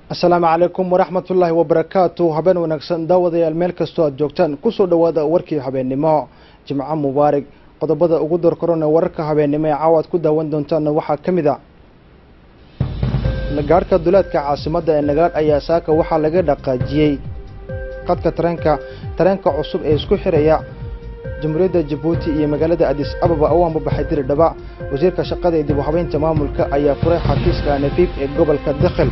asalaamu calaykum waraxmat ullaahi wabarakaatu habeen wanaagsan daawadayaal meel kastoo aad joogtaan kusoo dhowaada warkii habeennimo jimco mubaarig qodobada ugu doorkorona wararka habeennimo ee caawa aad ku daawan doontaanna waxaa ka mid a nagaadhka duleedka caasimadda ee nagaadh ayaa saaka waxaa laga dhaqaajiyey qadka tareenka tareenka cusub ee isku xiraya jamhuuriyadda jabuuti iyo magaalada adis ababa u ambabaxay diridhaba wasiirka shaqada ee dib u habeynta maamulka ayaa furay xafiiska nafiif ee gobolka dakhil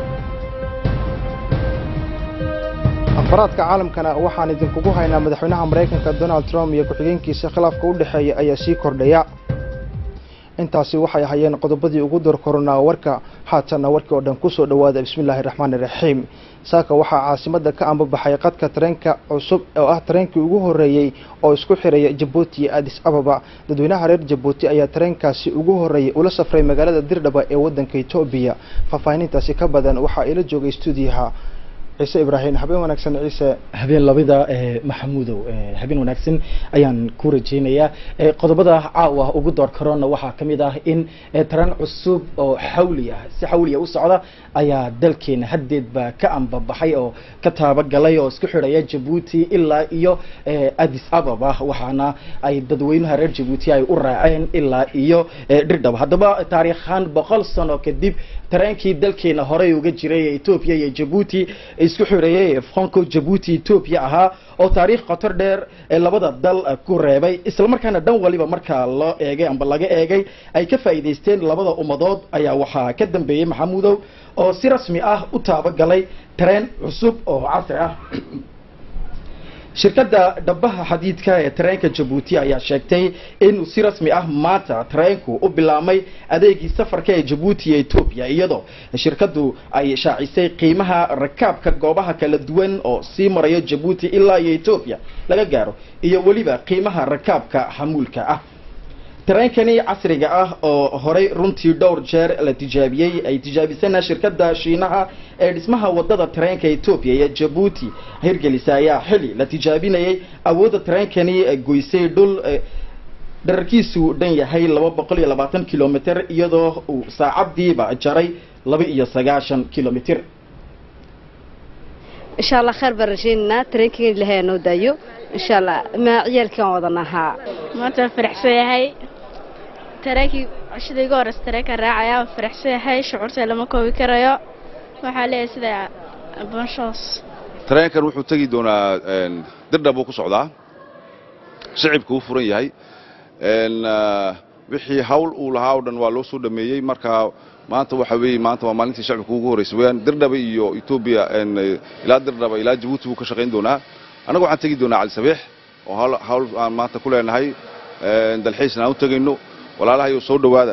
afaraadka caalamkana waxaan idinkugu haynaa madaxweynaha maraykanka donald trump iyo ku-xigeenkiisa khilaafka u dhexeeya ayaa sii kordhaya intaasi waxay ahayeen qodobadii ugu door koronaa warka haatanna warkii oo dhan kusoo dhowaada bismillaahi raxmaani raxiim saaka waxaa caasimadda ka ambabaxay qadka tareenka cusub oo ah tareenkii ugu horreeyey oo isku xiraya jabuuti iyo adis ababa dadweynaha reer jabuuti ayaa tareenkaasi ugu horreeyey ula safray magaalada dirdhaba ee waddanka etoobiya faahfaahinintaasi ka badan waxaa ila joogay stuudiyaha ciise ibraahim habeen wanaagsan ciise habeen labida maxamuudow habeen wanaagsan ayaan ku rajeynayaa qodobada caawa ugu door karona waxaa ka mid ah in taran cusub oo xawli ah si xawliya u socda ayaa dalkeena haddeedba ka ambabaxay oo ka taabagalay oo isku xidhaya jabuuti ilaa iyo adis ababa waxaana ay dadweynaha reer jabuuti ay u raaceen ilaa iyo dhirdhaba haddaba taariikhaan boqol sano kadib tareenkii dalkeena horey uga jiray ee etoobiya iyo jabuuti isku xireeyay franco jabuuti etoobiya ahaa oo taariikh qotor dheer ee labada dal ku reebay islamarkaana dhan waliba markaa loo eegay amba laga eegay ay ka faa'iidaysteen labada ummadood ayaa waxaa ka dambeeyey maxamuudow oo si rasmi ah u taabagalay tareen cusub oo casri ah shirkadda dhabaha xadiidka ee tareenka jabuuti ayaa sheegtay in si rasmi ah maanta tareenku u bilaabmay adeegii safarka ee jabuuti iyo etoobiya iyadoo shirkaddu ay shaacisay qiimaha rakaabka goobaha kala duwan oo sii marayo jabuuti ilaa iyo etoobiya laga gaaro iyo weliba qiimaha rakaabka xamuulka ah tareenkani casriga ah oo horey runtii dhowr jeer la tijaabiyey ay tijaabisana shirkadda shiinaha ee dhismaha wadada tareenka etoobiya iyo jabuuti hirgelisa ayaa xili la tijaabinayay awoodda tareenkani goysay dhul dherarkiisu dhan yahay laba boqol iyo labaatan kilomitr iyadoo uu saacadiiba jaray laba iyo sagaashan kilomitr insha allah khayr baan rajaynaynaa tareenkii ilahay noo daayo insha allah ma ciyaalkaan wadanahaa maanta waan faraxsan yahay tareenkii cishada iga horeysa tareenka raacaya waan faraxsan yahay shucuurta lama koobi karayo waxaa leeyahay sida bonshoos tareenkan wuxuu tegi doonaa dirdhab uu ku socdaa shicibka uu furan yahay wixii hawl uu lahaa oo dhan waa loo soo dhameeyey marka maanta waxa weeye maanta waa maalintii shacibka ugu horreysay weyaan dirdhaba iyo etoobiya ilaa dirdhaba ilaa jabuuti buu ka shaqayn doonaa annaga waxaan tegi doonaa cali sabiix oo hawl aan maanta ku leenahay dalxiisna aan u tegayno walaalahayo soo dhowaada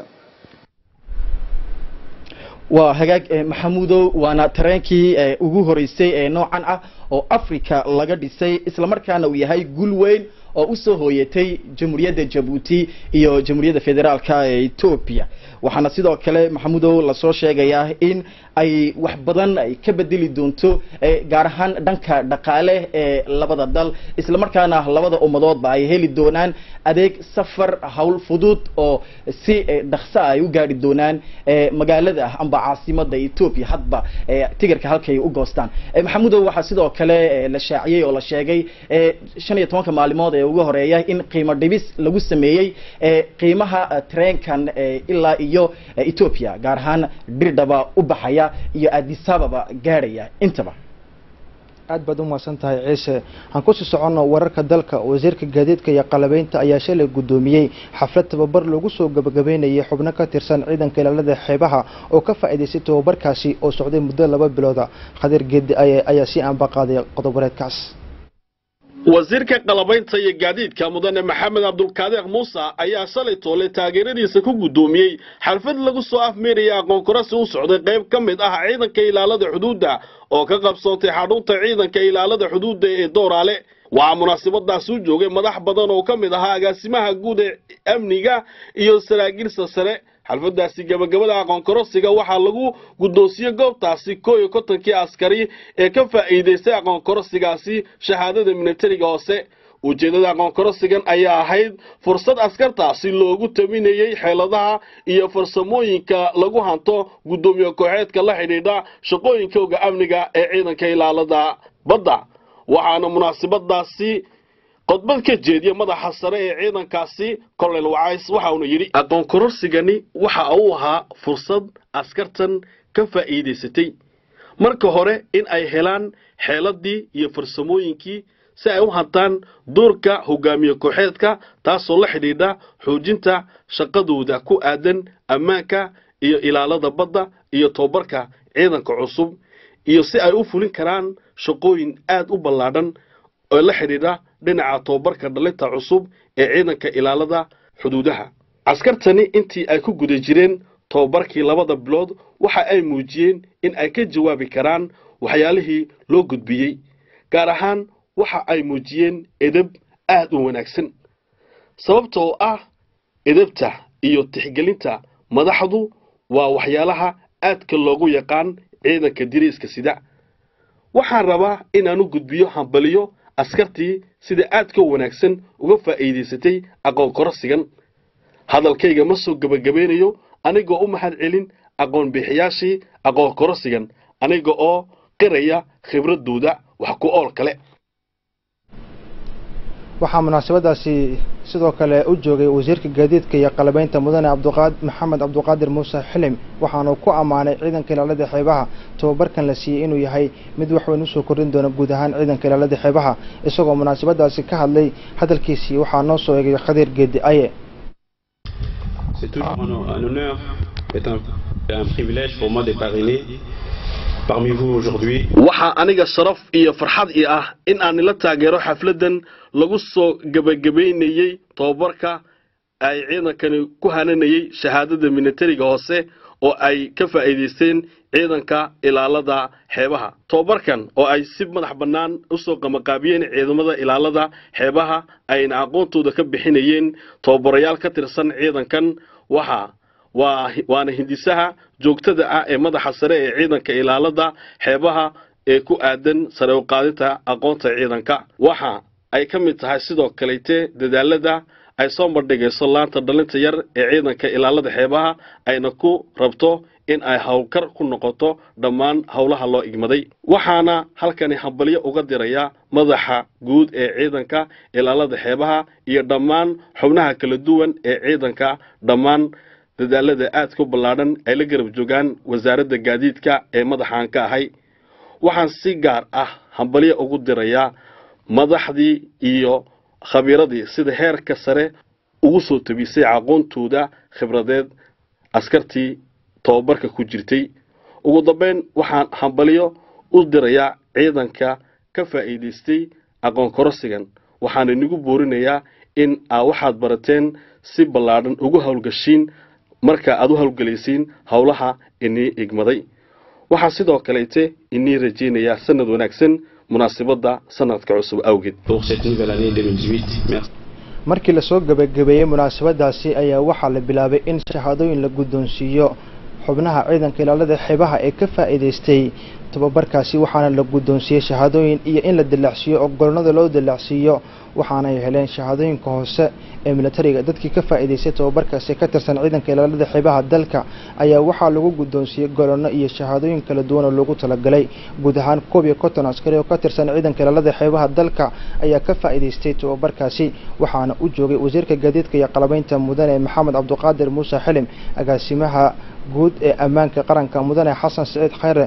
waa hagaag maxamuudow waana tareenkii ugu horeysay ee noocan ah oo africa laga dhisay islamarkaana uu yahay gul weyn oo usoo hooyatay jamhuuriyadda jabuuti iyo jamhuuriyadda federaalka ee etoobiya waxaana sidoo kale maxamuudow lasoo sheegayaa in ay wax badan ay ka bedeli doonto gaar ahaan dhanka dhaqaale ee labada dal islamarkaana labada ummadoodba ay heli doonaan adeeg safar hawl fudud oo si dhaksa ay u gaari doonaan magaalada amba caasimada etoobiya hadba tigarka halkay u goostaan maxamuudow waxaa sidoo kale la shaaciyey oo la sheegay shan iyo tobanka maalimood ee ugu horeeya in qiimo dhibis lagu sameeyey qiimaha tareenkan ilaa iyo etoobiya gaar ahaan dhirdhaba u baxaya iyo adisababa gaadhaya intaba aad baad u mahadsan tahay ciise aan kusii soconno wararka dalka wasiirka gaadiidka iyo qalabeynta ayaa shalay guddoomiyey xaflad tababar lagu soo gabagabeynayay xubno ka tirsan ciidanka ilaalada xeebaha oo ka faa'iidaystay tababarkaasi oo socday muddo laba bilooda khadiir geedi ayaa sii aanbaqaaday qodob-wareedkaas wasiirka qalabaynta iyo gaadiidka mudane maxamed cabdulkaadeeq muuse ayaa shalay toole taageeradiisa ku guddoomiyey xalfad lagu soo afmeeraya aqoon korasi u socday qayb ka mid ah ciidanka ilaalada xuduudda oo ka qabsoontay xadhuunta ciidanka ilaalada xuduudda ee dooraale waxaa munaasabadaas u joogay madax badan oo ka mid ahaa agaasimaha guud ee amniga iyo saraakiilsa sare xalfadaasi gabagabada aqoon korosiga waxaa lagu guddoonsiyey goobtaasi koo iyo kontonkii askari ee ka faa'iidaystay aqoon korosigaasi shahaadada militariga hoose ujeeddada aqoonkorosigan ayaa ahayd fursad askartaasi loogu taminayey xeeladaha iyo farsamooyinka lagu hanto guddoomiye kooxeedka la xidhiidha shaqooyinkooga amniga ee ciidanka ilaalada badda waxaana munaasabadaasi qodbad ka jeediya madaxa sare ee ciidankaasi colonel wacays waxa uuna yidhi aqoon kororsigani waxa uu ahaa fursad askartan ka faa'iidaysatay marka hore in ay helaan xeeladii iyo farsamooyinkii si ay u hantaan doorka hogaamiye kooxeedka taasoo la xidhiidha xoojinta shaqadooda ku aadan ammaanka iyo ilaalada badda iyo tobabarka ciidanka cusub iyo si ay u fulin karaan shaqooyin aad u ballaadhan oo la xidhiidha dhinaca tobabarka dhalinta cusub ee ciidanka ilaalada xuduudaha caskartani intii ay ku guda jireen tobabarkii labada bilood waxa ay muujiyeen in ay ka jawaabi karaan waxyaalihii loo gudbiyey gaar ahaan waxa ay muujiyeen edab aad u wanaagsan sababtoo ah edabta iyo tixgelinta madaxdu waa waxyaalaha aadka loogu yaqaan ciidanka diriiska sida waxaan rabaa inaan u gudbiyo hambaliyo askartii sida aadka wanaagsan uga faa'iidaysatay aqoon korosigan hadalkayga ma soo gebagabeynayo anigoo u mahad celin aqoon bixiyaashii aqoon korosigan aniga oo qiraya khibradooda wax ku ool kale waxaa munaasabadaasi sidoo kale u joogay wasiirka gaadiidka iyo qalabeynta mudane cabdiqaad maxamed cabdiqaadir muuse xilim waxaanu ku ammaanay ciidanka ilaalada xeebaha tobabarkan la siiyey inuu yahay mid wax weyn usoo kordhin doona guud ahaan ciidanka ilaalada xeebaha isagoo munaasabadaasi ka hadlay hadalkiisii waxaa noo soo eegay khadiir geedi aye C'est toujours un, un honneur et un, et un privilège pour moi de parrainer parmi vous aujourd'hui. waxaa aniga sharaf iyo farxad ii ah in aan ila taageero xafladan lagu soo gebagabaynayey tobabarka ay ciidankani ku hananayey shahaadada militariga hoose oo ay ka faa'iidaysteen ciidanka ilaalada xeebaha tobabarkan oo ay si madax bannaan usoo qamaqaabiyeen ciidamada ilaalada xeebaha ayna aqoontooda ka bixinayeen tobabarayaal ka tirsan ciidankan waxa waa waana hindisaha joogtada ah ee madaxa sare ee ciidanka ilaalada xeebaha ee ku aadan sare u qaadinta aqoonta ciidanka waxa ay ka mid tahay sidoo kalete dadaalada ay soo bandhigayso laanta dhalinta yar ee ciidanka ilaalada xeebaha ayna ku rabto in ay howlkar ku noqoto dhammaan howlaha loo igmaday waxaana halkani hambalyo uga diraya madaxa guud ee ciidanka ilaalada xeebaha iyo dhammaan xubnaha kala duwan ee ciidanka dhammaan dadaalada aadka u ballaadhan ay la garab joogaan wasaaradda gaadiidka ee madaxaan ka ahay waxaan si gaar ah hambalyo ugu dirayaa madaxdii iyo khabiiradii sida heerka sare ugu soo tabisay aqoontooda khibradeed askartii tobabarka ku jirtay ugu dambeyn waxaan hambalyo u dirayaa ciidanka ka faa'iidaystay aqoon korosigan waxaan inigu boorinayaa in aa waxaad barateen si ballaadhan ugu howlgashiin marka aad u howlgelaysiin howlaha inii igmaday waxaa sidoo kaleete inii rajaynayaa sanad wanaagsan munaasabadda sanadka cusub awgeed pour cette nouvelle année 2018. Merci. markii lasoo gebagabeeyey munaasabadaasi ayaa waxaa la bilaabay in shahaadooyin la guddoonsiiyo xubnaha ciidanka ilaalada xeebaha ee ka faa'iidaystay tobabarkaasi waxaana la guddoonsiiyey shahaadooyin iyo in la dilaacsiiyo oo golonada loo dilaacsiiyo waxaana ay heleen shahaadooyinka hoose ee militariga dadkii ka faa'iidaystay tobabarkaasi ka tirsan ciidanka ilaalada xeebaha dalka ayaa waxaa lagu guddoonsiiyey golono iyo shahaadooyin kala duwan oo loogu talagalay guud ahaan koob iyo konton askari oo ka tirsan ciidanka ilaalada xeebaha dalka ayaa ka faa'iidaystay tobabarkaasi waxaana u joogay wasiirka gaadiidka iyo qalabeynta mudane maxamed cabdiqaadir muuse xilim agaasimaha guud ee ammaanka qaranka mudane xasan siciid khayre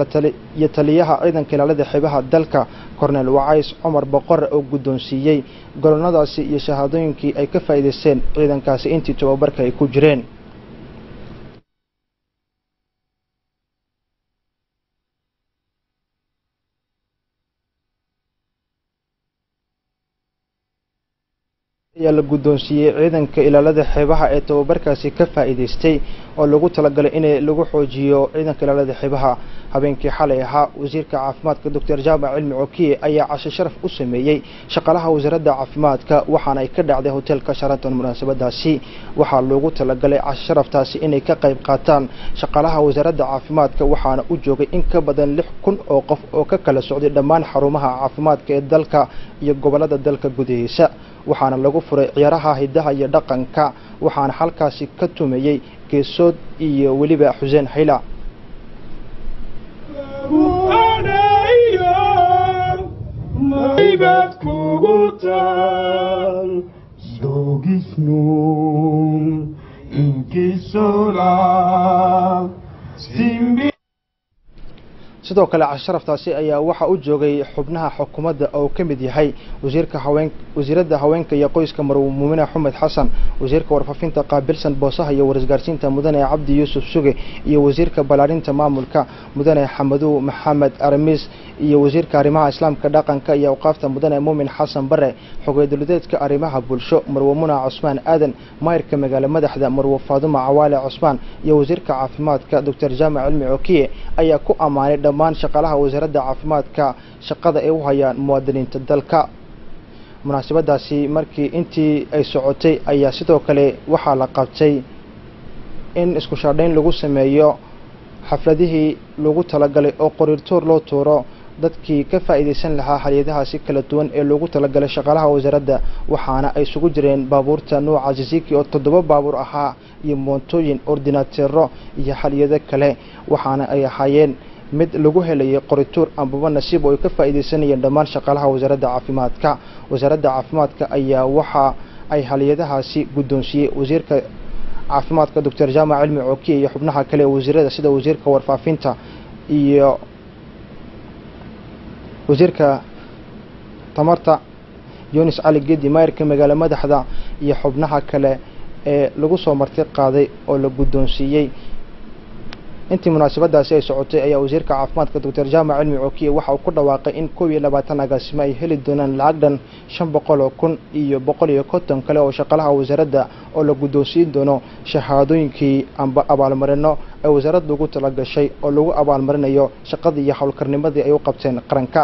iyo taliyaha ciidanka ilaalada xeebaha dalka kornel wacays cumar boqore oo guddoonsiiyey golonadaasi iyo shahaadooyinkii ay ka faa'iidaysteen ciidankaasi intii tobabarka ay ku jireen ayaa la guddoonsiiyey ciidanka ilaalada xeebaha ee tababarkaasi ka faa'iidaystay oo lagu talagalay in lagu xoojiyo ciidanka ilaalada xeebaha habeenkii xalay ahaa wasiirka caafimaadka doctor jaamac cilmi cokiye ayaa casho sharaf u sameeyey shaqaalaha wasaaradda caafimaadka waxaana ay ka dhacday hoteelka sharanton munaasabadaasi waxaa loogu talagalay casho sharaftaasi inay ka qayb qaataan shaqaalaha wasaaradda caafimaadka waxaana u joogay in ka badan lix kun oo qof oo ka kala socday dhammaan xarumaha caafimaadka ee dalka iyo gobollada dalka gudihiisa waxaana lagu furay ciyaaraha hidaha iyo dhaqanka waxaana halkaasi ka tumayey geesood iyo weliba xuseen hayla sidoo kale casharaftaasi ayaa waxaa u joogay xubnaha xukuumadda oo ka mid yahay wasiirka haween wasiiradda haweenka iyo qoyska marwo muumine xumed xasan wasiirka warfaafinta qaabilsan boosaha iyo warisgaarsiinta mudane cabdi yuusuf suge iyo wasiirka ballaarinta maamulka mudane xamadow maxamed aramis iyo wasiirka arrimaha islaamka dhaqanka iyo awqaafta mudane muumin xasan bare xogeeduladeedka arrimaha bulsho marwo muna cusmaan aadan maayirka magaalo madaxda marwo faaduma cawaale cusmaan iyo wasiirka caafimaadka doctor jaamac cilmi cokiye ayaa ku ammaanay dhammaan shaqaalaha wasaaradda caafimaadka shaqada ay u hayaan muwaadiniinta dalka munaasabadaasi markii intii ay socotay ayaa sidoo kale waxaa la qabtay in isku shaadhayn lagu sameeyo xafladihii lagu talagalay oo qoriirtoor loo tuuro dadkii ka faa'iidaysan lahaa halyadahaasi kala duwan ee loogu talagalay shaqaalaha wasaaradda waxaana ay isugu jireen baabuurta nuuca ziziki oo toddoba baabuur ahaa iyo moontooyin ordinateero iyo halyado kale waxaana ay ahaayeen mid lagu helayay qorituur ambaba nasiib oo ay ka faa'iidaysanayeen dhammaan shaqaalaha wasaaradda caafimaadka wasaaradda caafimaadka ayaa waxa ay halyadahaasi guddoonsiiyey wasiirka caafimaadka doctor jaamac cilmi cokiye iyo xubnaha kale ee wasiirada sida wasiirka warfaafinta iyo wasiirka tamarta yunis cali gedi maayirka magaalo madaxda iyo xubnaha kale ee lagu soo marti qaaday oo la guddoonsiiyey intii munaasabadaasi ay socotay ayaa wasiirka caafimaadka doctor jaamac cilmi cokiye waxa uu ku dhawaaqay in koob iyo labaatan agaasimo ay heli doonaan lacag dhan shan boqol oo kun iyo boqol iyo konton kale oo shaqaalaha wasaaradda oo la guddoonsiin doono shahaadooyinkii amba abaalmarino ay wasaaradda ugu talagashay oo lagu abaalmarinayo shaqadii iyo howlkarnimadii ay u qabteen qaranka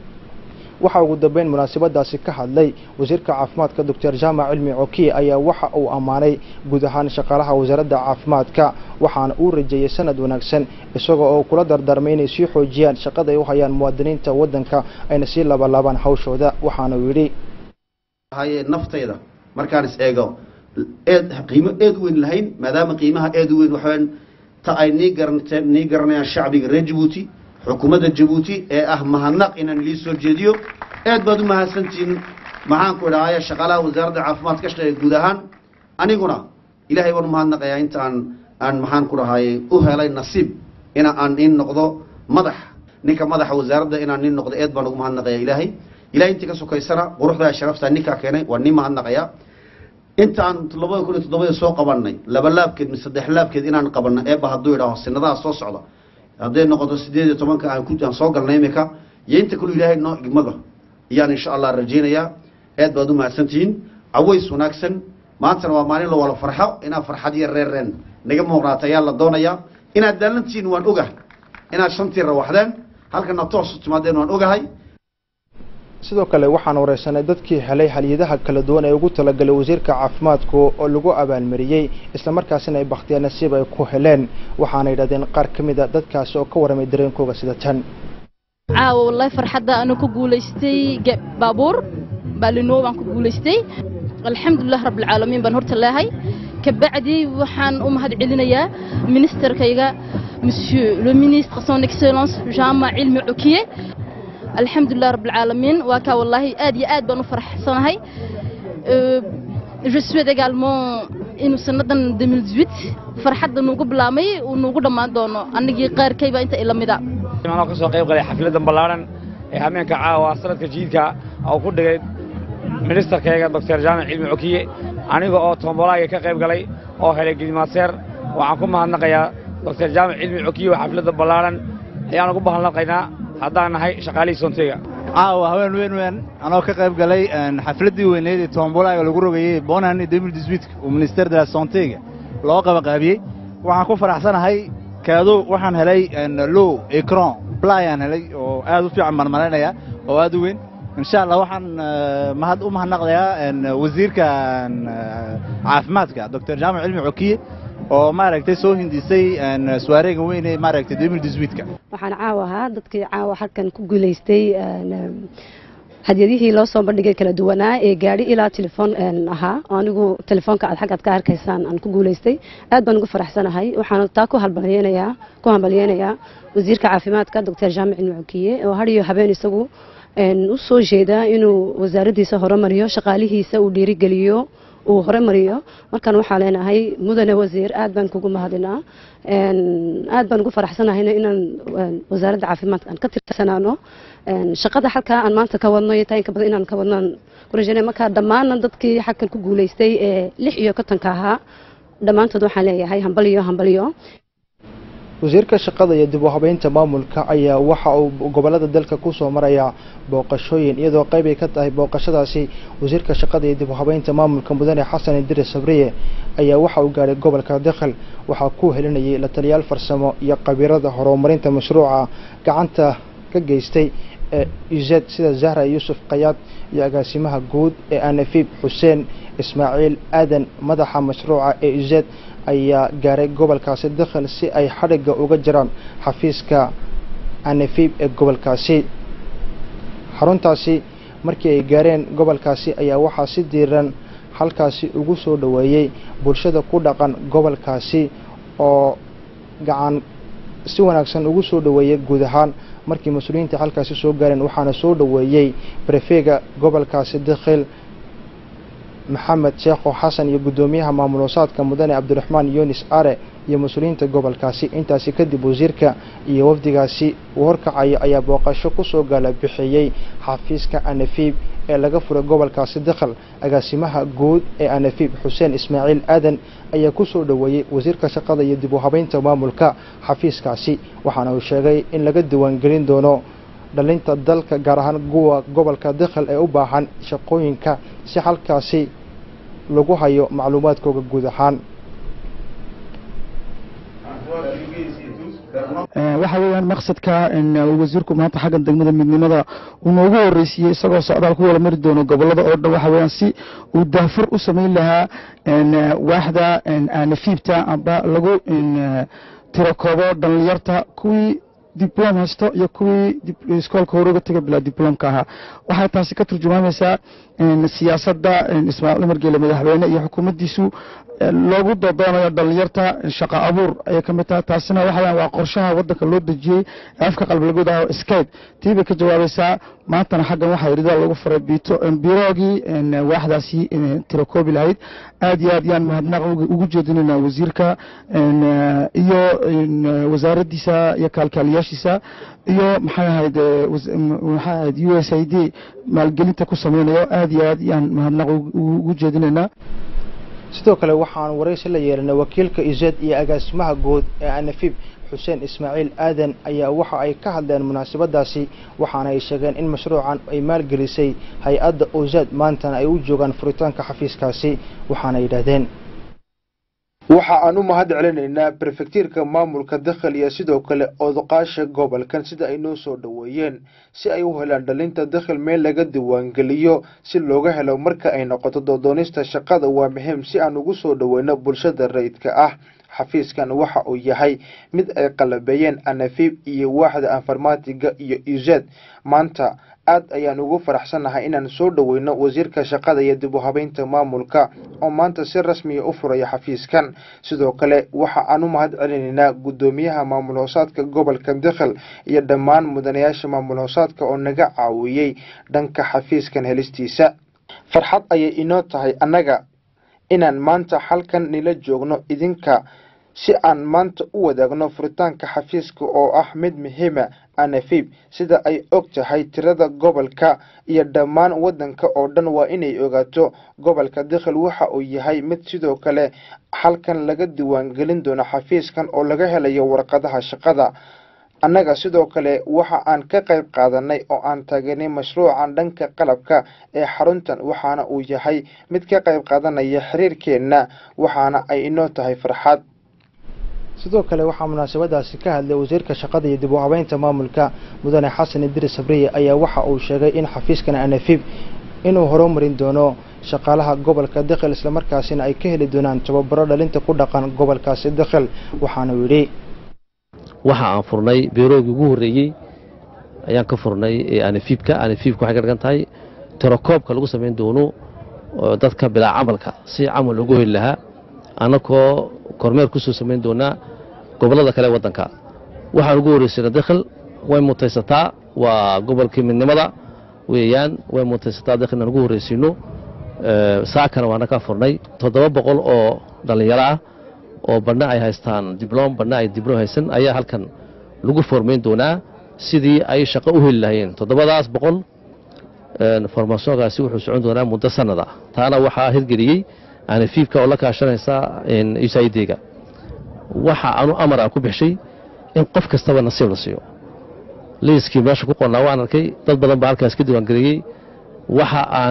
waxaa ugu dambeyn munaasabadaasi ka hadlay wasiirka caafimaadka doctor jaamac cilmi cokiye ayaa waxa uu ammaanay guud ahaan shaqaalaha wasaaradda caafimaadka waxaana uu rajeeyey sanad wanaagsan isagoo oo kula dardaarmay inay sii xoojiyaan shaqada ay u hayaan muwaadiniinta waddanka ayna sii labalaabaan hawshooda waxaana uu yidhi haye naftayda markaan is eego eed qiimo eed u weyn lahayn maadaama qiimaha eed u weyn waxaweyaan ta ay nii garanteen nii garanayaan shacbiga reer jabuuti xukuumadda jabuuti ee ah mahadnaq inaan lii soo jeediyo aad baad u mahadsantihiin maxaanku idhahaya shaqaalaha wasaaradda caafimaad ka shaqeeya guud ahaan aniguna ilaahay baan u mahadnaqayaa inta aan aan maxaan ku dhahaye u helay nasiib ina aan nin noqdo madax ninka madaxa wasaaradda inaan nin noqdo eed baan ugu mahadnaqayaa ilaahay ilahay intii ka sokaysana quruxdaa sharaftaa ninkaa keenay waa nin mahadnaqayaa inta aan labada kun iyo toddobada soo qabanay laba laabkeed mise saddex laabkeed inaan qabanno eeba hadduu idhaaho sinadaha soo socda hadday noqoto sideed iyo tobanka aan ku aan soo galnay imika iyo inta kaluu ilaahay noo igmada ayaan insha allah rajaynayaa aad baad u mahadsantihiin caways wanaagsan maantana waa maalin la wala farxo inaad farxad iyo reerreen naga muuqnaata ayaa la doonayaa inaad daalantihiin waan ogahay inaad shantii rawaxdeen halkana toos u timaadeen waan ogahay sidoo kale waxaan wareysanay dadkii helay halyadaha kala duwan ee ugu talagalay wasiirka caafimaadku oo lagu abaalmariyey islamarkaasina ay bakhtiyaa nasiib ay ku heleen waxaana yidhahdeen qaar ka mid a dadkaasi oo ka warramay dareenkooga sida tan caawa wallahi farxadda anu ku guulaystay baabuur baalinoo baan ku guulaystay alxamdulilah rabbilcaalamiin baan horta leehay kabacdi waxaan u mahad celinayaa ministerkayga monsieur le ministre son excellence jaamac cilmi cokiye alxamdulilah rabbilcaalamiin waa kaa wallaahi aad iyo aad baan u faraxsanahay je souhaite également inuu sannadan 2018 farxadda nuugu bilaamay uu nuugu dhammaan doono annagii qaarkayba inta ila mida anoo ka soo qayb galay xafladan ballaaran ee hameenka caawa sanadka jiidka oo ku dhigay ministerkayga doctor jaamac cilmi cokiye aniga oo toombolaaga ka qayb galay oo helay gidmaaseer waxaan ku mahadnaqayaa doctor jaamac cilmi cokiye oo xafladda ballaaran ayaan ugu mahadnaqaynaa haddaan nahay shaqaalihii soonteyga caawa haween weyn weyn anoo ka qayb galay xafladdii weyneed ee toombolaaga lagu rogayey bonan demil diswitka oo minister de la santega loo qabaqaabiyey waxaan ku faraxsanahay kaado waxaan helay low ecron blayaan helay oo aad u fiican marmaraynaya oo aad u weyn insha allah waxaan mahad u mahadnaqdayaa wasiirka caafimaadka doctor jaamac cilmi cokiye oo maaragtay soo hindisay swareega weyn ee maaragtay demil diswitka waxaan caawa ahaa dadkii caawa halkan ku guulaystay hadyadihii loo soo bandhigay kala duwanaa ee gaadhi ilaa telefoon ahaa anigu telefoonka aad xaggaad ka arkaysaan aan ku guulaystay aad baan ugu faraxsanahay waxaan taa ku halbalyeynayaa ku hambalyeynayaa wasiirka caafimaadka doctor jaamac cilmi cokiye oo har iyo habeen isagu u soo jeeda inuu wasaaraddiisa horumariyo shaqaalihiisa uu dhiirigeliyo uu horumariyo markaan waxaa leenahay mudane wasiir aad baan kugu mahadinaa aad baan ugu faraxsanahayna inaan wasaaradda caafimaadka aan ka tirsanaano shaqada halkaa aan maanta ka wadno iyo taa inka badan inaan ka wadnaan ku rajaynaya marka dhammaan dadkii xagkan ku guulaystay ee lix iyo kontonka ahaa dhammaantood waxaan leeyahay hambaliyo hambaliyo wasiirka shaqada iyo dib u habeynta maamulka ayaa waxa uu gobolada dalka ku soo maraya booqashooyin iyadoo qayb ay ka tahay booqashadaasi wasiirka shaqada iyo dib u habeynta maamulka mudane xasan idire sabriye ayaa waxa uu gaadhay gobolka dakhal waxaa ku helinayay la taliyaal farsamo iyo khabiirada horumarinta mashruuca gacanta ka geystay ee uzed sida zahra yuusuf kayaad iyo agaasimaha guud ee anafib xuseen ismaaciil aadan madaxa mashruuca ee uzed ayaa gaaray gobolkaasi dakhal si ay xadhigga uga jiraan xafiiska anafib ee gobolkaasi xaruntaasi markii ay gaareen gobolkaasi ayaa waxaa si diiran halkaasi ugu soo dhoweeyey bulshada ku dhaqan gobolkaasi oo gacan si wanaagsan ugu soo dhoweeyey guud ahaan markii mas-uuliyiinta halkaasi soo gaareen waxaana soo dhoweeyey brefega gobolkaasi dakhil maxamed sheekho xasan iyo guddoomiyaha maamul wasaadka mudane cabdiraxmaan yunis are iyo mas-uuliyiinta gobolkaasi intaasi kadib wasiirka iyo wafdigaasi uu horkacaya ayaa booqasho kusoo gaala bixiyey xafiiska anafib ee laga furay gobolkaasi dakhal agaasimaha guud ee anafib xuseen ismaaciil aadan ayaa kusoo dhoweeyey wasiirka shaqada iyo dib u habeynta maamulka xafiiskaasi waxaana uu sheegay in laga diiwaangelin doono dhalinta dalka gaar ahaan kuwa gobolka dakhal ee u baahan shaqooyinka si halkaasi lagu hayo macluumaadkooga guud ahaan waxa weeyaan maqsadka wasiirku maanta xaggan degmada midnimada uu noogu horeysiiyey isagoo socdaal ku wada mari doono gobolada oo dhan waxa weeyaan si uu daafur u samayn lahaa waaxda nafiibta amba lagu tirakoobo dhalinyarta kuwii diblom haysto iyo kuwii iskoolka hore uga taga bilaa diblomka ahaa waxay taasi ka turjumaamaysaa siyaasadda ismaaciil umar geele madaxweyne iyo xukuumaddiisu loogu dodoonayo dhalinyarta shaqa abuur ayay ka mid tahay taasina waxa waa qorshaha waddanka loo dejiyey ee afka qalbilagood ah skype tii bay ka jawaabaysaa maantana xaggan waxaa yidhi lagu faray biito biroogii waaxdaasi tirakoobi lahayd aad iyo aad yaan mahadnaq ugu jeedinayna wasiirka iyo wasaaraddiisa iyo kaalkaaliyaashiisa iyo maxay ahayd maxay ahayd u s i d maalgelinta ku sameynayo aad iyo aad yaan mahadnaq ugu jeedinaynaa sidoo kale waxaan waraysi la yeelanay wakiilka ized iyo agaasimaha guud ee anafib xuseen ismaaciil aadan ayaa waxa ay ka hadleen munaasabadaasi waxaana ay sheegeen in mashruucan ay maalgelisay hay-adda ozad maantana ay u joogaan furitaanka xafiiskaasi waxaana yidhaahdeen waxa aan u mahad celinaynaa brefektiirka maamulka dakhal iyo sidoo kale odoqaasha gobolkan sida ay noo soo dhoweeyeen si ay u helaan dhalinta dakhal meel laga diiwaangeliyo si looga helo marka ay noqoto doodoonista shaqada waa muhiim si aan ugu soo dhoweyno bulshada rayidka ah xafiiskan waxa uu yahay mid ay qalabeeyeen anafib iyo waaxda informatiga iyo ized maanta aad ayaan ugu faraxsannahay inaan soo dhoweyno wasiirka shaqada iyo dib u habeynta maamulka oo maanta si rasmiya u furaya xafiiskan sidoo kale waxa aan u mahad celinaynaa guddoomiyaha maamul hoosaadka gobolka dakhal iyo dhammaan mudanayaasha maamul hoosaadka oo naga caawiyey dhanka xafiiskan helistiisa farxad ayay inoo tahay annaga inaan maanta halkan nila joogno idinka si aan maanta u wadaagno furitaanka xafiiska oo ah mid muhiima anafib sida ay og tahay tirada gobolka iyo dhammaan waddanka oo dhan waa inay ogaato gobolka dakhal waxa uu yahay mid sidoo kale halkan laga diiwaangelin doono xafiiskan oo laga helayo warqadaha shaqada annaga sidoo kale waxa aan ka qayb qaadanay oo aan taageernay mashruucan dhanka qalabka ee xaruntan waxaana uu yahay mid ka qayb qaadanaya xiriirkeenna waxaana ay inoo tahay farxad sidoo kale waxaa munaasabadaasi ka hadlay wasiirka shaqada iyo dib u habeynta maamulka mudane xasan idris sabriye ayaa waxa uu sheegay in xafiiskan anafib inuu horumarin doono shaqaalaha gobolka dekhel islamarkaasina ay ka heli doonaan tababaro dhalinta ku dhaqan gobolkaasi dekhel waxaana uu yidhi waxa aan furnay beeroogii ugu horreeyey ayaan ka furnay anifiibka anifiibka waxay ka dhigan tahay tirakoobka lagu samayn doono dadka bilaa camalka si camal ugu heli lahaa annagoo kormeer ku soo samayn doonaa gobollada kale waddanka waxaan ugu horreysayna dekhel way mutaysataa waa gobolkii midnimada weeyaan way mutaysataa dekhel inaan ugu horreysiino saakana waana ka furnay toddoba boqol oo dhallinyaro ah oo badhna ay haystaan diblom badhna ay diblom haysan ayaa halkan lagu formayn doonaa sidii ay shaqo u heli lahayeen toddobadaas boqol formasoonkaasi wuxuu socon doonaa muddo sannada taana waxaa hirgeliyey anifiibka oo la kaashanaysa usaidega waxa anu amar aan ku bixshay in qof kastaba nasiib la siiyo liiskii meesha ku qornaa waan arkay dad badan baa halkaas ka diiwaangeliyey waxa aan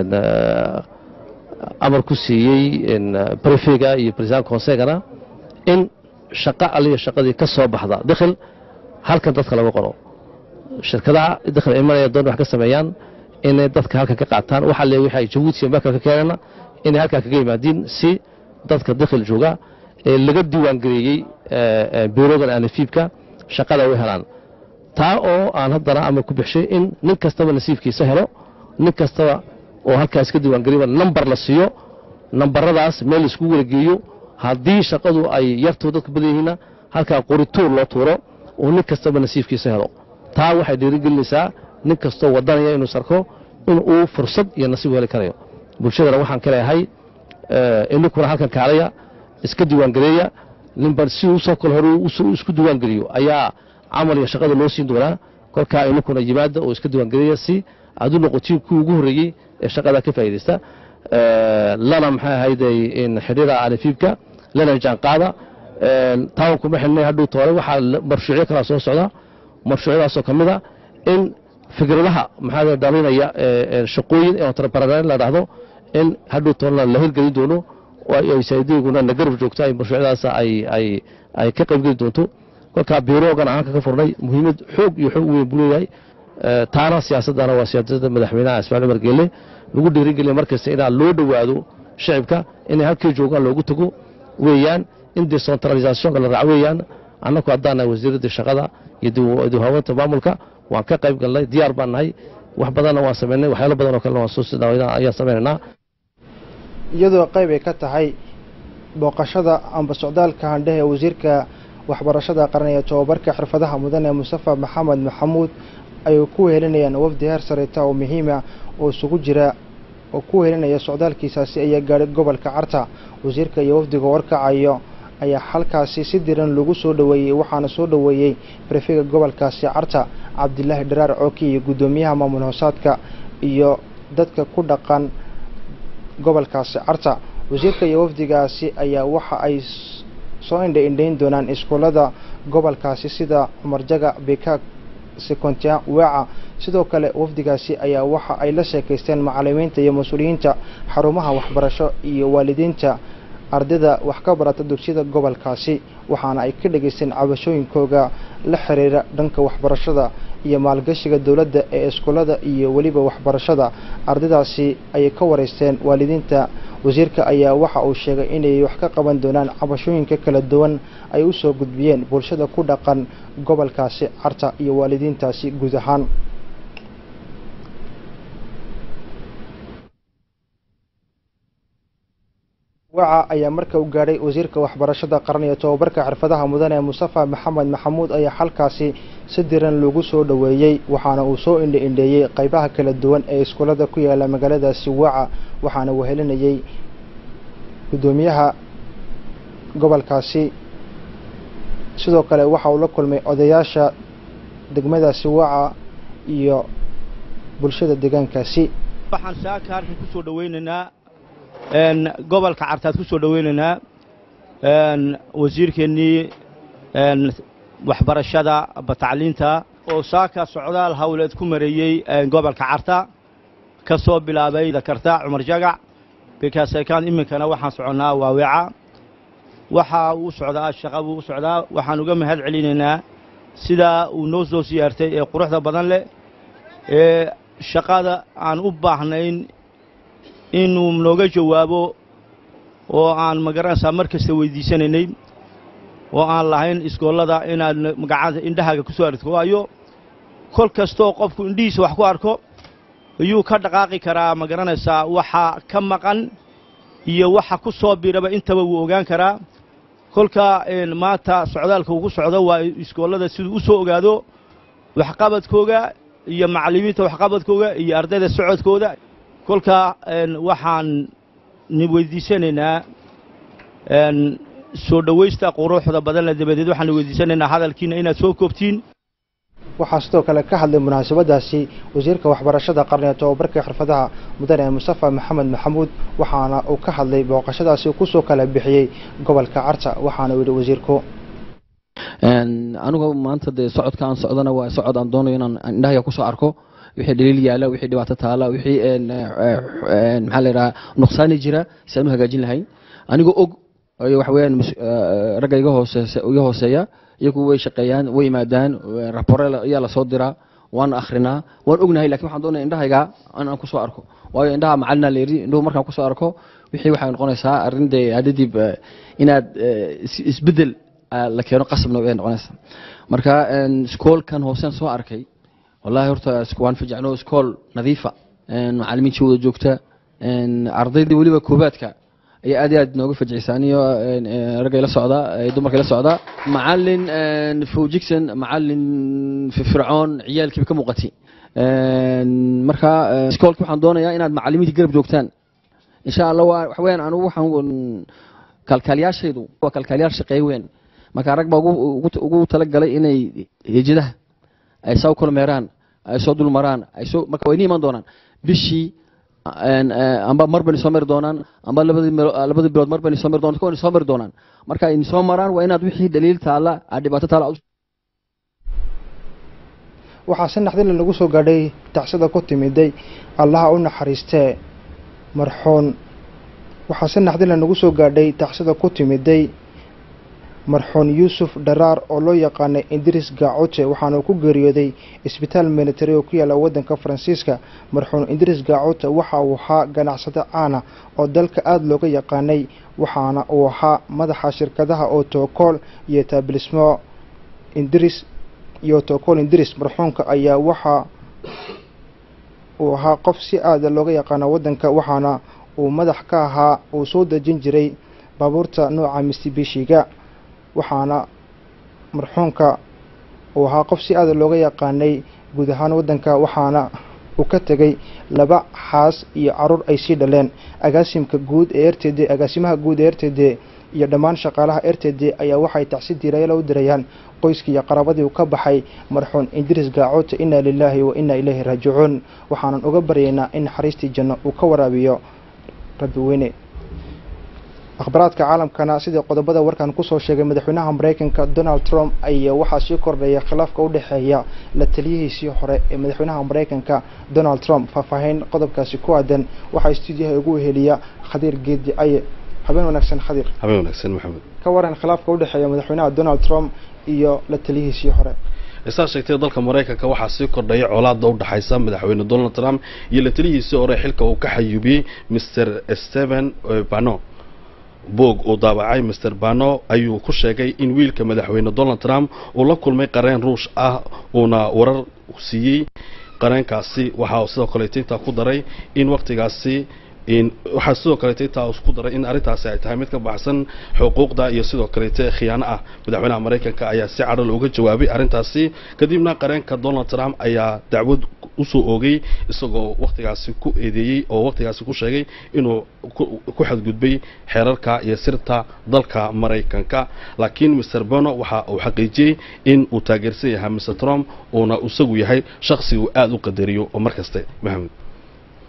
amar ku siiyey brefega iyo president consegana in shaqo aliya shaqadii ka soo baxda dekhel halkan dadka laga qoro shirkadaha dekhel imanaya doon wax ka sameeyaan inay dadka halkan ka qaataan waxa le wixii ay jabuuti iyo meelka ka keenana inay halkaa kaga yimaadiin si dadka dekhel jooga ee laga diiwaangeliyey birogan anifiibka shaqada u helaan taa oo aan haddana amar ku bixshay in nin kastaba nasiibkiisa helo nin kastaba oo halkaas ka diiwaangeliba nambar la siiyo nambaradaas meel laiskugu walageeyo haddii shaqadu ay yartoo dadku badan yihiinna halkaa qorituur loo tuuro oo nin kastaba nasiibkiisa helo taa waxay dhiirigelinaysaa nin kastoo wadanaya inuu sarko in uu fursad iyo nasiib heli karayo bulshadana waxaan ka leeyahay ininkuna halkan kaalaya iska diiwaangeleeya ninba si usoo kale hore isku diiwaangeliyo ayaa camal iyo shaqada loo siin doonaa kolkaa ininkuna yimaada oo iska diiwaangeleeya si aad u noqotiin kuwii ugu horreeyey ee shaqadaa ka faa'iidaysta lana maxay ahayday xidhiira anifiibka lana jaanqaada taan kuma xidhnay hadhuu toore waxaa marshuucyo kalaa soo socda marshuucyadaasoo ka mid a in fikradaha maxaa dhalinaya shaqooyin entrepreneur la dhahdo in hadhuu toorena la hirgelin doono saydiguna na garab joogto ay marshuucyadaas ay ay ay ka qaybgeli doonto kolkaa biiroogan ahaanka ka furnay muhiimad xoog iyo xoog weyn buu leeyahay taana siyaasaddana waa siyaasadda madaxweynaha ismaaciil umar geelle lagu dhiirigeliya markasta inaa loo dhowaado shacibka inay halkii joogaan loogu tago weeyaan in decentralisationka la raac weeyaan annagu haddaan nahay wasiiradda shaqada iyo dibhaweynta maamulka waan ka qayb galnay diyaar baan nahay wax badanna waan samaynay waxyaalo badan oo kalena waan soo ayaan samaynaynaa iyadoo qayb ay ka tahay booqashada amba socdaalka handhehe wasiirka waxbarashada qaran ee tobabarka xirfadaha mudane mustafa maxamed maxamuud ay ku wehelinayaan wafdi heer sareyta oo muhiima oo isugu jira oo ku wehelinaya socdaalkiisaasi ayaa gaadhay gobolka carta wasiirka iyo wafdiga warkacayo ayaa halkaasi si diran lagu soo dhoweeyey waxaana soo dhoweeyey brefega gobolkaasi carta cabdilaahi dharaar cooki iyo guddoomiyaha maamul hoosaadka iyo dadka ku dhaqan gobolkaasi carta wasiirka iyo wafdigaasi ayaa waxa ay soo indha indhayn doonaan iskuullada gobolkaasi sida cumarjaga bikaag sekontia weeca sidoo kale wafdigaasi ayaa waxa ay la sheekaysteen macalimiinta iyo mas-uuliyiinta xarumaha waxbarasho iyo waalidiinta ardayda wax ka barata dugsiyada gobolkaasi waxaana ay ka dhegaysteen cabashooyinkooga la xiriira dhanka waxbarashada iyo maalgashiga dowladda ee iskuullada iyo weliba waxbarashada ardaydaasi ayay ka wareysteen waalidiinta wasiirka ayaa waxa uu sheegay inay wax ka qaban doonaan cabashooyinka kala duwan ay u soo gudbiyeen bulshada ku dhaqan gobolkaasi carta iyo waalidiintaasi guud ahaan waca ayaa marka u gaadhay wasiirka waxbarashada qaran iyo tobabarka xirfadaha mudane mustafa maxamed maxamuud ayaa halkaasi si diran lagu soo dhoweeyey waxaana uu soo indha indheeyey qaybaha kala duwan ee iskuullada ku yaala magaaladaasi waca waxaana wehelinayey guddoomiyaha gobolkaasi sidoo kale waxa uu la kulmay odayaasha degmadaasi waca iyo bulshada deegaankaasi waxaan saaka halkan ku soo dhowaynaynaa gobolka cartaad ku soo dhowaynaynaa wasiirkeennii waxbarashada batacliinta oo saaka socdaal hawleed ku mareeyey gobolka carta ka soo bilaabay dakarta cumar jagac bikaasekaan iminkana waxaan soconnaa waaweeca waxa uu socdaa shaqa buu u socdaa waxaan uga mahad celinaynaa sidaa uu noo soo siyaartay ee quruxda badan leh ee shaqada aan u baahnayn inuu nooga jawaabo oo aan magaranaysaa mar kasta weydiisanaynay oo aan lahayn iskoollada inaad magacada indhahaaga ku soo aragto waayo kol kastoo qofku indhihiisa wax ku arko ayuu ka dhaqaaqi karaa ma garanaysaa waxa ka maqan iyo waxa ku soo biraba intaba wuu ogaan karaa kolka maanta socdaalka ugu socdo waa iskoollada siduu u soo ogaado waxqabadkooga iyo macallimiinta waxqabadkooga iyo ardayda socodkooda kolka waxaan ni weydiisanaynaa soo dhowaysta quruxda badanle dabadeed waxaan weydiisanaynaa hadalkiina inaad soo koobtiin waxaa sidoo kale ka hadlay munaasabadaasi wasiirka waxbarashada qarni ee tobabarka xirfadaha mudane mustafa maxamed maxamuud waxaana uu ka hadlay booqashadaasi kusoo kala bixiyey gobolka carta waxaana uu yidhi wasiirku anigu maanta dee socodka aan socdana waa socod aan doonayo inaan indhahaya kusoo arko wixii dhaliil yaala wixii dhibaato taala wixii maxaa la yidhaha nuqsaani jira si aan u hagaajin lahayn anigoo og waxa weeyaan ragga iga hooseeya iga hooseeya iyagu way shaqeeyaan way yimaadaan rapore ayaa lasoo diraa waan akhrinaa waan ognahay lakin waxaan doonaya indhahayga in aan kusoo arko waayo indhaha macalina la yidhi indhuhu markaan kusoo arko wixii waxay noqonaysaa arrin dee hadadib inaad isbeddel la keeno qasabna way noqonaysaa marka iskoolkan hooseen soo arkay wallahi horta waan fajacno iskool nadiifa macalimiintii wada joogta ardaydii weliba koobaadka ayaa aad iyo aad nooga fajcisay aniyo ragga ila socda dumarka ila socda macalin fowjigson macalin fircoon ciyaalkiiba ka muuqatay marka iskoolki waxaan doonayaa inaad macalimiinta garab joogtaan insha allah waa waxa weyaan anigu waxaan kalkaaliyaashaydu waa kalkaaliyaal shaqeey weyn marka rag baa ugu talagalay inay hejadaha ay saa u kormeeraan ay soo dulmaraan ay soo marka way ni iman doonaan bishii amba mar bani soo mari doonaan amba labadii labadii bilood mar bani soo mari doonaan kuwa soo mari doonaan marka ay soo maraan waa inaad wixii daliil taala aad dhibaato taala waxaa si naxdin lagu soo gaadhay tacsida ku timiday allaha u naxariistee marxuun waxaa si naxdin lagu soo gaadhay tacsida ku timiday marxuun yuusuf dharaar oo loo yaqaanay indiris gaacote waxaana uu ku geeriyooday isbitaal military oo ku yaalla waddanka faransiiska marxuun indiris gaacote waxa uu ahaa ganacsade caana oo dalka aada looga yaqaanay waxaana uu ahaa madaxa shirkadaha oo tokool iyo taablismo indiris iyo tokool indiris marxuunka ayaa waxa uu ahaa qof si aada looga yaqaano waddanka waxaana uu madax ka ahaa uu soo dejin jiray baabuurta nooca mistibishiga waxaana marxuumka uu ahaa qof si aada looga yaqaanay guud ahaan waddanka waxaana uu ka tegay laba xaas iyo caruur ay sii dhaleen agaasimka guud ee r t d agaasimaha guud ee r t d iyo dhammaan shaqaalaha r t d ayaa waxay tacsi diirayala u dirayaan qoyskii iyo qaraabadii uu ka baxay marxuun indiris gaacoota inna lilaahi wa inna ilayhi raajicuun waxaanan uga baryaynaa in naxariistii janno uu ka waraabiyo rabbi weyne akhbaraadka caalamkana sidii qodobada warkan kusoo sheegay madaxweynaha mareykanka donald trump ayaa waxaa sii kordhaya khilaafka u dhexeeya la taliyihiisii hore ee madaxweynaha mareykanka donald trump faahfaahin qodobkaasi ku aadan waxaa stuudiyaha ugu weheliya khadiir geedi aye habeen wanaagsan khadiir habeen wanaagsan maxamed ka waran khilaafka u dhexeeya madaxweynaha donald trump iyo la taliyihiisii hore saa sheegtay dalka maraykanka waxaa sii kordhaya colaada u dhaxaysa madaxweyne donald trump iyo la taliyihiisii hore xilka uu ka xayuubiyey mr stephen bano boog uu daabacay master bano ayuu ku sheegay in wiilka madaxweyne donald trump uu la kulmay qareen ruush ah uuna warar siiyey qareenkaasi waxaa sidoo kaleeto intaa ku daray in waqtigaasi waxaa sidoo kaleeto intaa ku daray in arrintaasi ay tahay mid ka baxsan xuquuqda iyo sidoo kaleeto khiyaano ah madaxweynaha maraykanka ayaa si cadhal uga jawaabay arrintaasi kadibna qareenka donald trump ayaa dacwad usoo oogay isagoo waqtigaasi ku eedeeyey oo waqtigaasi ku sheegay inuu ku xadgudbay xeerarka iyo sirta dalka maraykanka laakiin mr bono waxa uu xaqiijiyey in uu taageersan yahay mr trump uuna isagu yahay shakhsi uu aada u qadariyo oo markaste maxamed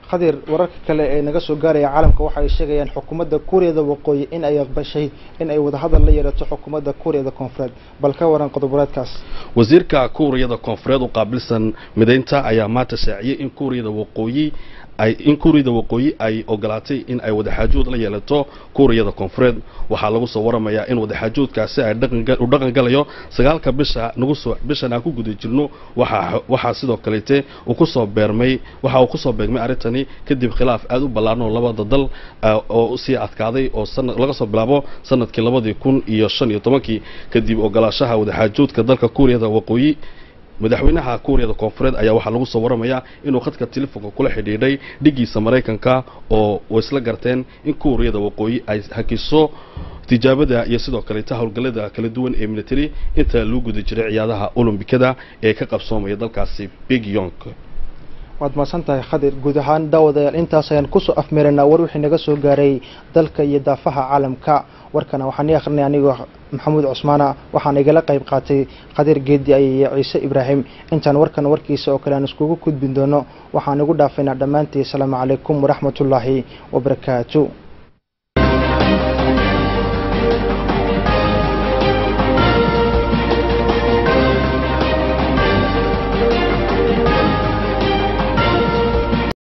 khadir wararka kale ee naga soo gaaraya caalamka waxa ay sheegayaan xukuumadda kuuriyada waqooyi in ay aqbashay in ay wadahadal la yeelato xukuumadda kuuriyada koonfureed bal ka waran qodoboreedkaas wasiirka kuuriyada koonfureed u qaabilsan midaynta ayaa maanta shaaciyey in kuuriyada waqooyi ay in kuuriyada waqooyi ay ogolaatay in ay wadaxaajood la yeelato kuuriyada koonfureed waxaa lagu soo waramayaa in wadaxaajoodkaasi ay dhaqanga- u dhaqan galayo sagaalka bisha nagu soo bishan aan ku guda jirno waxaa waxaa sidoo kaleete uu kusoo beermay waxa uu kusoo beegmay arrintani kadib khilaaf aad u ballaaran oo labada dal ah, oo sii adkaaday oo sanad laga soo bilaabo sanadkii labadii kun iyo shan iyo tobankii kadib ogolaashaha wadaxaajoodka dalka kuuriyada waqooyi madaxweynaha kuuriyada koonfureed ayaa waxaa lagu soo waramayaa inuu khadka telefoonka kula xidhiidhay dhigiisa maraykanka oo way isla garteen in kuuriyada waqooyi ay hakiso tijaabada iyo sidoo kaleeta howlgallada kala duwan ee military inta lagu guda jiray ciyaadaha olombikada ee ka qabsoomaya dalkaasi big yonk waad mahadsan tahay khadir guud ahaan daawadayaal intaas ayaan kusoo afmeeraynaa war wixii naga soo gaaray dalka iyo daafaha caalamka warkana waxaan ii akhrinay anigoo maxamuud cusmaana waxaana igala qayb qaatay khadir geedi iyo ciise ibraahim intaan warkan warkiisa oo kale aan iskugu gudbin doono waxaan igu dhaafaynaa dhammaantii asalaamu calaykum waraxmatullaahi wabarakaatu